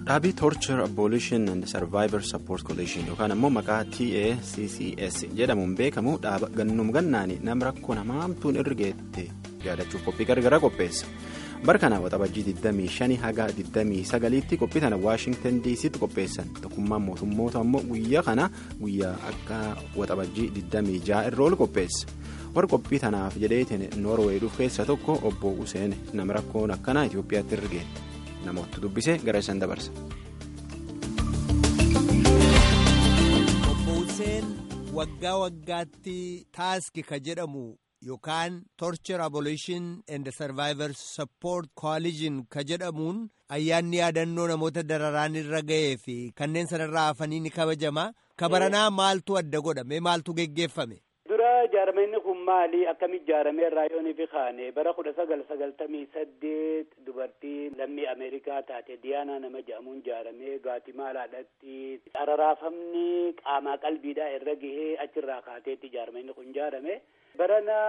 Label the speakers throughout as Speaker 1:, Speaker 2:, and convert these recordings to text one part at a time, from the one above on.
Speaker 1: Dhaabii Torture Abolition and Survivor Support Coalition yookaan ammoo maqaa TACCS jedhamuun beekamu dhaaba gannum gannaani nama rakkoo namaamtuun irra geette yaadachuuf qophii gargaraa qopheessa. Bara kana waxabajjii 25 haga 29tti qophii kana Waashingtan DC'tti qopheessan tokkummaan mootummoota ammoo guyyaa kana guyyaa akka waxabajjii 26 irra oolu qopheessa. Warra qophii tanaaf jedheetiin Noorweey dhuuf keessa tokko obbo Useen nama rakkoon akkanaa Itoophiyaatti irra geette. namoota dubbisee gara isaan dabarsa.
Speaker 2: Obbo Hussein waggaa waggaatti taaski ka jedhamu yookaan Torture Abolition and Survivor Support Coalition ka jedhamuun ayyaanni yaadannoo namoota dararaan irra ga'ee fi kanneen sanarraa hafanii ni kabajama. Kabaranaa maaltu adda godhame maaltu geggeeffame?
Speaker 3: dura ijaarameenni kun maali akkamitti ijaaramee raayoonii fi kaane bara kudha sagal sagaltamii saddeet dubartii lammii ameerikaa taate diyaanaa nama jedhamuun ijaaramee gaatimaalaadhaatti araraafamni qaamaa qalbiidhaa irra gahee achirraa kaateetti ijaarameenni kun ijaarame barana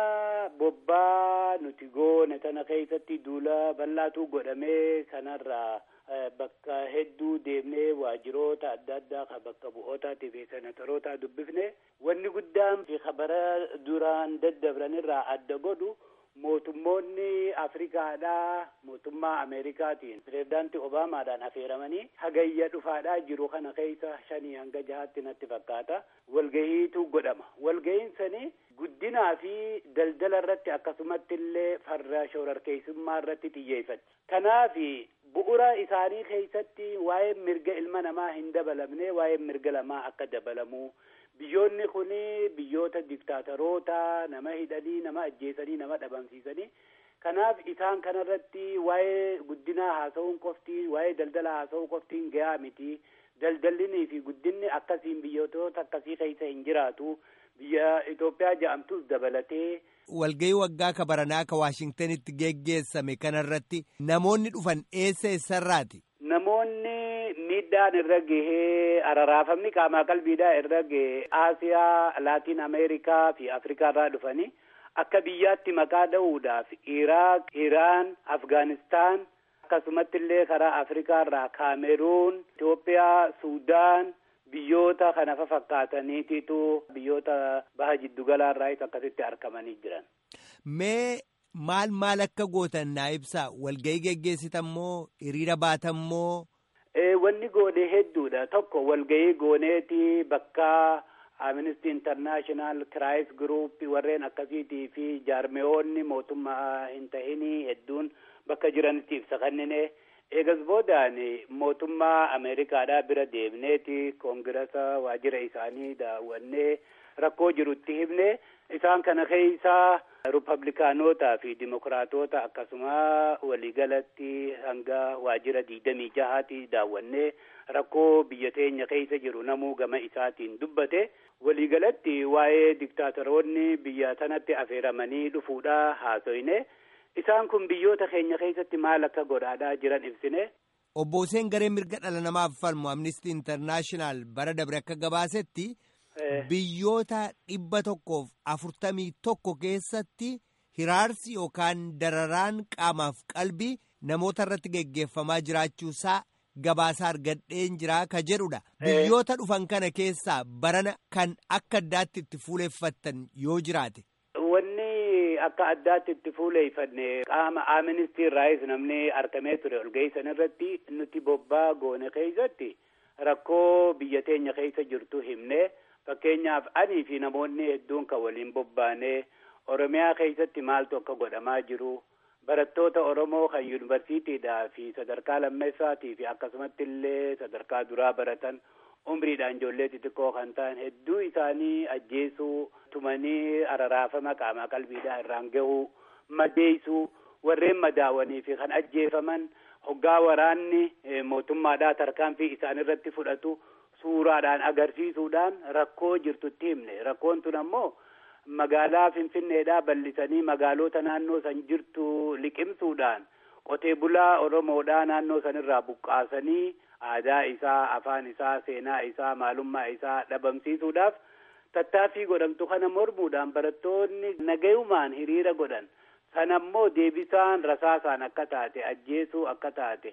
Speaker 3: bobbaa nuti goone tana keessatti duula bal'aatu godhamee kanarraa bakka hedduu deemnee waajiroota adda addaa kan bakka bu'ootaatii fi senatoroota dubbifne wanni guddaan fi bara duraan daddabranirraa adda godhu mootummoonni afrikaadhaa mootummaa ameerikaatiin pirezidaantii obaamaadhaan affeeramanii hagayya dhufaadhaa jiru kana keessa shanii hanga jahaatti natti fakkaata walgahiitu godhama walgahiin sanii guddinaa fi daldala irratti akkasumatti illee farra shororkeessummaa irratti xiyyeeffatti kanaaf bu'ura isaanii keessatti waa'ee mirga ilma namaa hin dabalamne waa'ee mirga lamaa akka dabalamu biyyoonni kun biyyoota diktaataroota nama hidhanii nama ajjeesanii nama dhabamsiisanii kanaaf isaan kanarratti waa'ee guddinaa haasa'uun qofti waa'ee daldala haasa'uu qoftiin gahaa miti daldallinii fi guddinni akkasiin biyyoota akkasii keessa hin jiraatu biyya Itoophiyaa jedhamtus dabalatee.
Speaker 2: Walgahii waggaa ka baranaa ka Waashingtanitti geggeessame kanarratti namoonni dhufan eessa eessarraati?
Speaker 3: Namoonni miidhaan irra gahee araraafamni qaamaa qalbiidhaa irra gahee Aasiyaa, Laatiin Ameerikaa fi Afrikaa irraa dhufanii akka biyyaatti maqaa dha'uudhaaf Iraaq, Iraan, Afgaanistaan akkasumatti illee karaa Afrikaa irraa Kaameruun, Itoophiyaa, Suudaan. Biyyoota kana fakkaataniititu biyyoota baha jiddugalaa irraas akkasitti argamanii jiran.
Speaker 2: Mee maal maal akka gootan naa ibsaa walgahii geggeessitan moo hiriira baatan moo.
Speaker 3: Wanni goone hedduudha tokko walgahii gooneeti bakka Amnesty International Crisis Group warreen akkasiitii fi jaarmeewoonni mootummaa hin tahinii hedduun bakka jiranitti ibsa kennine. eegas boodaan mootummaa ameerikaadhaa bira deemneeti koongirasa waajjira isaanii daawwannee rakkoo jirutti himne isaan kana keessaa rupablikaanotaa fi dimokiraatota akkasuma waliigalatti hanga waajjira diidamii jahaati daawwannee rakkoo biyya teenya keessa jiru namuu gama isaatiin dubbate waliigalatti waa'ee diktaatoroonni biyya tanatti affeeramanii dhufuudha haasoyne. Isaan kun biyyoota keenya keessatti maal akka godhaadhaa jiran ibsine.
Speaker 2: Obbo Hussein garee mirga dhala namaaf falmu Amnesty International bara dabre akka gabaasetti biyyoota dhibba tokkoof afurtamii tokko keessatti hiraarsi yookaan dararaan qaamaaf qalbii namoota irratti geggeeffamaa jiraachuusaa gabaasaa argadheen jiraa ka jedhudha. Biyyoota dhufan kana keessaa barana kan akka addaatti itti fuuleeffattan yoo jiraate.
Speaker 3: akka addaatti itti fuuleeffanne qaama Amnesty irraayis namni argamee ture walgahii irratti nuti bobbaa goone keessatti rakkoo biyya teenya keessa jirtu himne fakkeenyaaf anii fi namoonni hedduun kan waliin bobbaane oromiyaa keessatti maaltu akka godhamaa jiru barattoota oromoo kan yuunivarsiitiidhaa fi sadarkaa lammeessaatii fi akkasumatti illee sadarkaa duraa baratan umriidhaan ijoollee xixiqqoo kan ta'an hedduu isaanii ajjeesuu tumanii araraafama qaamaa qalbiidhaa irraan gahuu madeessuu warreen madaawanii fi kan ajjeefaman hoggaa waraanni mootummaadhaa tarkaanfii isaan irratti fudhatu suuraadhaan agarsiisuudhaan rakkoo jirtutti himne rakkoon tun ammoo magaalaa finfinneedhaa bal'isanii magaalota naannoo san jirtu liqimsuudhaan qotee bulaa oromoodhaa naannoo sanirraa buqqaasanii aadaa isaa afaan isaa seenaa isaa maalummaa isaa dhabamsiisuudhaaf tattaaffii godhamtu kana mormuudhaan barattoonni nagayumaan hiriira godhan sanammoo deebisaan rasaasaan akka taate ajjeesuu akka taate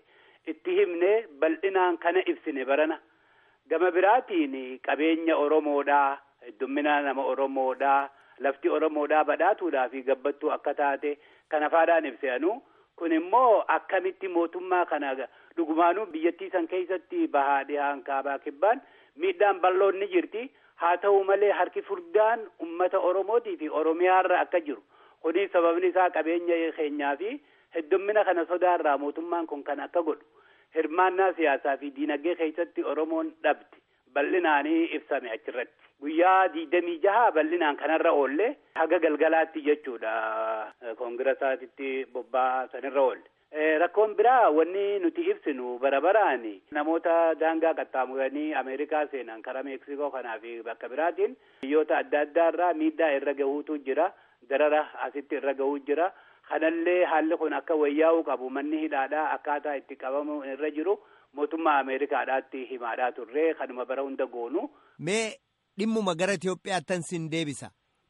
Speaker 3: itti himne bal'inaan kana ibsine barana gama biraatiin qabeenya oromoodhaa heddumminaa nama oromoodhaa lafti oromoodhaa badhaatuudhaa fi gabbattuu akka taate kana faadhaan ibseanu kun immoo akkamitti mootummaa kana dhugumaanuu biyyattii san keessatti bahaa dhihaan kaabaa kibbaan miidhaan bal'oon ni jirti haa ta'u malee harki furdaan ummata oromootii fi oromiyaarra akka jiru kunis sababni isaa qabeenya keenyaa fi heddummina kana sodaarraa mootummaan kun kan akka godhu hirmaannaa siyaasaa fi diinagdee keessatti oromoon dhabde bal'inaanii ibsame achirratti guyyaa diidamii jaha bal'inaan kanarra oolle haga galgalaatti jechuudha koongiraasaatitti bobba'aa sanirra oolle. Rakkoon biraa wanni nuti ibsinu bara baraan namoota daangaa qaxxaamuranii Ameerikaa seenan karaa Meeksikoo kanaa fi bakka biraatiin biyyoota adda addaa irraa miidhaa irra gahuutu jira darara asitti irra gahuu jira kanallee haalli kun akka wayyaa'uu qabu manni hidhaadhaa akkaataa itti qabamu irra jiru mootummaa Ameerikaadhaatti himaadhaa turre kanuma bara hunda goonu.
Speaker 2: Mee dhimmuma gara Itoophiyaattan sin deebisa.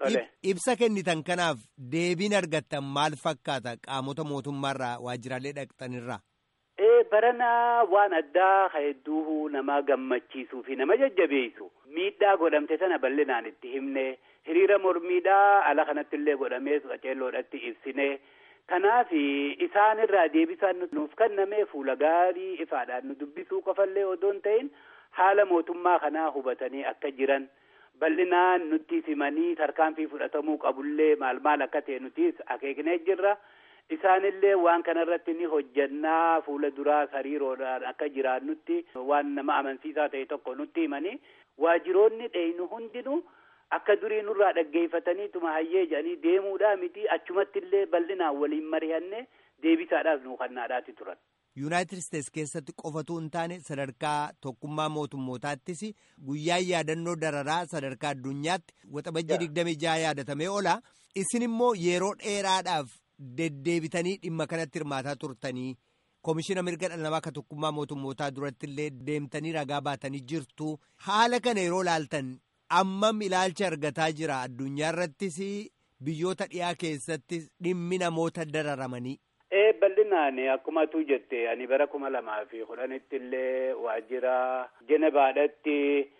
Speaker 2: Ibsa kennitan kanaaf deebiin argattan maal fakkaata qaamota mootummaarraa waajjiraalee dhaqxanirraa?
Speaker 3: Ee barana waan addaa hedduu nama gammachiisuu fi nama jajjabeessu miidhaa godhamte sana bal'inaan itti himne hiriira mormiidhaa ala kanatti illee godhamee qaceelloodhatti ibsine kanaaf isaanirraa deebisaan nuuf kenname fuula gaarii ifaadhaan nu dubbisuu qofallee odoo hin ta'in haala mootummaa kanaa hubatanii akka jiran. bal'inaan nutti simanii tarkaanfii fudhatamuu qabullee maal maal akka ta'e nutis akeeknee jirra isaanillee waan kanarratti ni hojjannaa fuula duraa hariiroodhaan akka jiraannutti waan nama amansiisaa ta'e tokko nutti himanii waajiroonni dheeynu hundinuu akka durii nurraa dhaggeeffataniituma hayyee jedhanii deemuudhaa miti achumatti illee bal'inaan waliin mari'anne deebisaadhaaf nu kannaadhaati turan.
Speaker 2: yuunaayitid isteets keessatti qofatu hin taane sadarkaa tokkummaa mootummootaattis guyyaan yaadannoo dararaa sadarkaa addunyaatti waxabajjii digdamii jaha yaadatamee oola isin immoo yeroo dheeraadhaaf deddeebitanii dhimma kanatti hirmaataa turtanii koomishina mirga dhala namaa akka tokkummaa mootummootaa duratti illee deemtanii ragaa baatanii jirtu haala kana yeroo laaltan ammam ilaalcha argataa jira addunyaa irrattis biyyoota dhiyaa keessatti dhimmi namoota dararamanii.
Speaker 3: ee bal'inaan akkuma atu jette ani bara kuma lamaa fi kudhanitti illee waajjira jenebaadhatti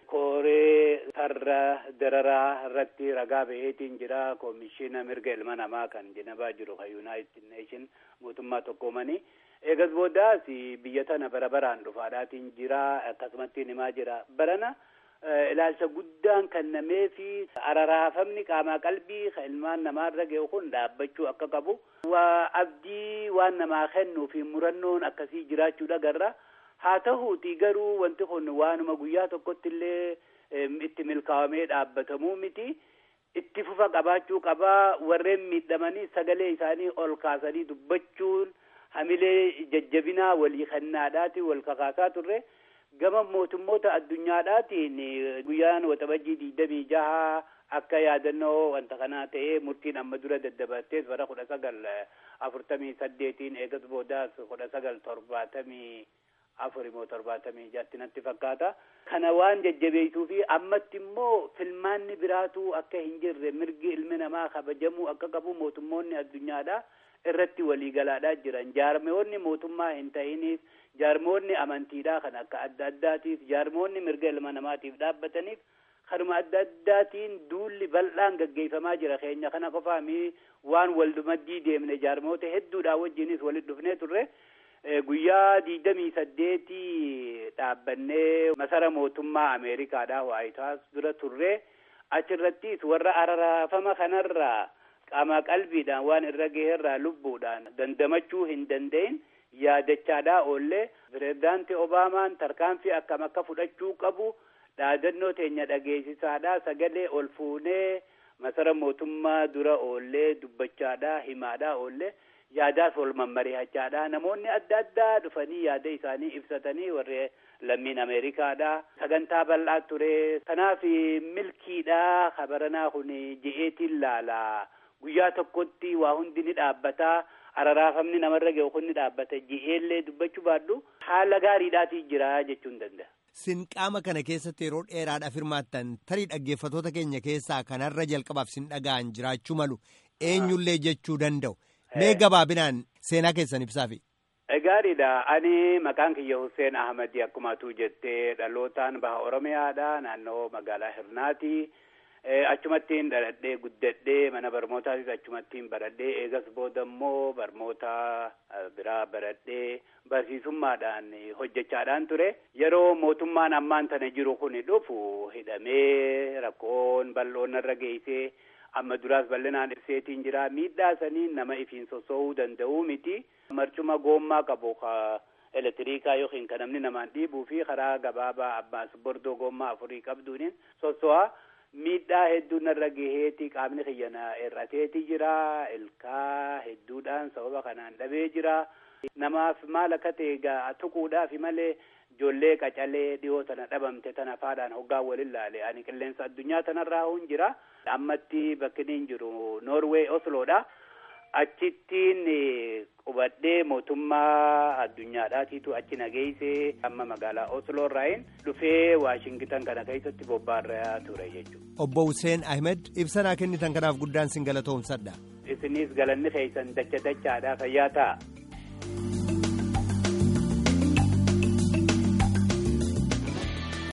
Speaker 3: kooree sarra dararaa irratti ragaa baheetiin jira koomishina mirga ilma namaa kan jenebaa jiru kan yuunaayitid neeshin mootummaa tokkoomanii eegas boodaas biyya tana bara baraan dhufaadhaatiin jira akkasumatti himaa jira barana ilaalcha guddaan kennamee fi araraafamni qaamaa qalbii kan ilmaan namaarra ga'u kun dhaabbachuu akka qabu waa abdii waan namaa kennuu fi murannoon akkasii jiraachuu dhagarra haa ta'uuti garuu wanti kun waanuma guyyaa tokkotti illee itti milkaa'amee dhaabbatamuu miti itti fufa qabaachuu qabaa warreen miidhamanii sagalee isaanii ol kaasanii dubbachuun hamilee jajjabinaa walii kennaadhaati wal kakaasaa turre. gama mootummoota addunyaadhaatiin guyyaan waxabajjii digdamii jaha akka yaadannoo wanta kanaa ta'ee murtiin amma dura daddabartees bara kudha sagal afurtamii saddeetiin eegas boodaas kudha sagal torbaatamii afur immoo torbaatamii jaatti natti fakkaata. Kana waan jajjabeessuu fi ammatti immoo filmaanni biraatu akka hin jirre mirgi ilmi namaa kabajamuu akka qabu mootummoonni addunyaadhaa irratti waliigalaadhaa jiran jaarmeewwanni mootummaa hin ta'iniif jaarmoonni amantiidhaa kan akka adda addaatiif jaarmoonni mirga ilma namaatiif dhaabbataniif kanuma adda addaatiin duulli bal'aan gaggeeffamaa jira keenya kana qofaa mi waan waldumaddii deemne jaarmoota hedduudhaa wajjinis walitti dhufnee turre guyyaa digdamii saddeetii dhaabbannee masara mootummaa ameerikaadhaa waayitaas dura turre achirrattis warra araraafama kanarraa qaama qalbiidhaan waan irra gaheerraa lubbuudhaan dandamachuu hin danda'in yaadachaadhaa oollee pirezidaantii obaamaan tarkaanfii akkam akka fudhachuu qabu dhaadannoo teenya dhageessisaadhaa sagalee ol fuunee masara mootummaa dura oollee dubbachaadhaa himaadhaa oollee yaadaas wal mammari'achaadhaa namoonni adda addaa dhufanii yaada isaanii ibsatanii warri lammiin ameerikaadhaa sagantaa bal'aa ture kanaaf milkiidhaa kabaranaa kun je'eetiin laalaa guyyaa tokkotti waa hundi ni dhaabbataa araraafamni namarra ga'u kun ni dhaabbata ji'eellee dubbachuu baadhu haala gaariidhaatii jira jechuun danda'a.
Speaker 2: Sin qaama kana keessatti yeroo dheeraadhaaf hirmaattan tarii dhaggeeffatoota keenya keessaa kanarra jalqabaaf sin dhaga'an jiraachuu malu eenyullee jechuu danda'u. Mee gabaabinaan seenaa keessan ibsaafi.
Speaker 3: gaariidha. Ani maqaan kiyya Hussein Ahmadi akkuma atuu jettee dhalootaan baha Oromiyaadha. Naannoo magaalaa Hirnaati. Achumattiin dhaladhee guddadhee mana barnootaatis achumattiin baradhee eegas booda immoo barnoota biraa baradhee barsiisummaadhaan hojjechaadhaan ture. Yeroo mootummaan ammaan tana jiru kun dhufu hidhamee rakkoon bal'oon irra geessee amma duraas bal'inaan ibseetiin jira. Miidhaa sanii nama ifiin soso'uu danda'uu miti. Marcuma goommaa qabu elektiriikaa yookiin kan namni namaan dhiibuu fi karaa gabaabaa abbaas bordoo goommaa afurii qabduun soso'a. Miidhaa hedduu narra gaheeti qaamni kiyyana hir'ateeti jira. Ilkaa hedduudhaan sababa kanaan dhabee jira. Namaaf maal akka ta'e tuquudhaaf malee ijoollee qacalee dhiyoo tana dhabamte tana faadhaan hoggaa waliin laale ani qilleensa addunyaa tanarraa hun jira. Ammatti bakki inni jiru Noorwee Osloodha. Achittiin qubadhee mootummaa addunyaadhaatiitu achi nageessee amma magaalaa Osloo irraayin dhufee Waashingitan kana keessatti bobbaarraa ture jechuudha.
Speaker 2: Obbo Hussein Ahmed ibsanaa kennitan kanaaf guddaan sin galatoomsadha.
Speaker 3: Isinis galanni keessan dacha dachaadhaa fayyaa ta'a.